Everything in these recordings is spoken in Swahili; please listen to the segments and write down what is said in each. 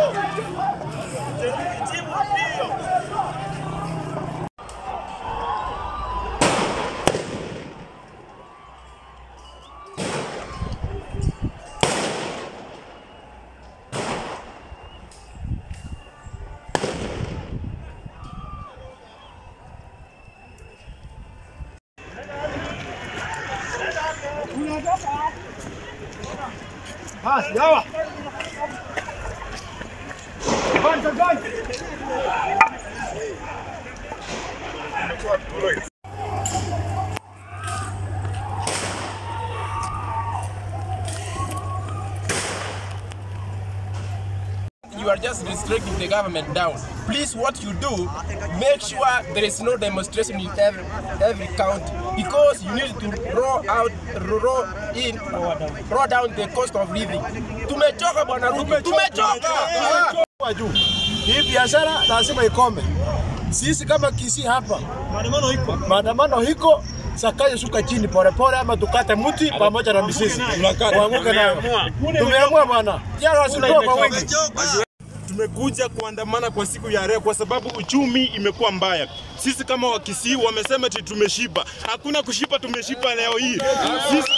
Basi dawa. Kwanza gani? you are just restricting the government down. Please, what you do, make sure there is no demonstration in every, every county because you need to roll out, roll in, roll down the cost of living. Tumechoka bwana Ruto, tumechoka. Kwa juu. Hii biashara lazima ikome. Sisi kama Kisii hapa maandamano iko, maandamano iko sakaje shuka chini polepole, ama tukate mti pamoja na misisi tuanguke nayo. Tumeamua bwana, jana wasitoa kwa wingi. Tumekuja kuandamana kwa siku ya leo kwa sababu uchumi imekuwa mbaya. Sisi kama Wakisii wamesema eti tumeshiba. Hakuna kushiba, tumeshiba leo hii. Sisi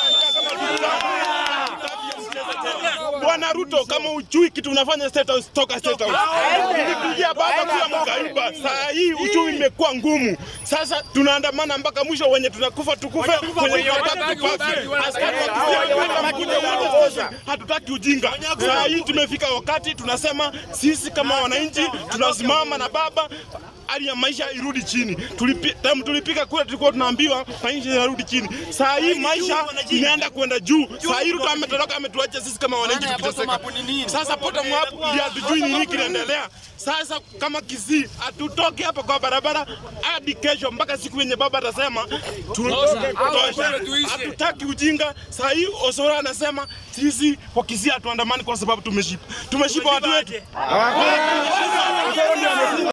Bwana Ruto, kama ujui kitu unafanya State House, toka State House. Nilikuja baba kuwa mkaiba. Saa hii uchumi imekuwa ngumu. Sasa tunaandamana mpaka mwisho, wenye tunakufa tukufe, wenye tunataka tupafe. Askari wakikuja kuja hatutaki ujinga. Saa hii tumefika wakati tunasema sisi kama wananchi tunasimama na baba hali ya maisha irudi chini. Tulipi, tam, tulipika kule tulikuwa tunaambiwa maisha yarudi chini. Saa hii maisha inaenda kwenda juu. Saa hii Ruto ametoroka ametuacha sisi kama wananchi tukiteseka. Sasa bottom up ili hatujui nini kinaendelea. Sasa kama Kisii hatutoki hapa kwa barabara hadi kesho mpaka siku yenye baba atasema tutoke kutosha. Hatutaki ujinga. Saa hii Osoro anasema sisi kwa Kisii hatuandamani kwa sababu tumeshipa. Tumeshipa watu wetu.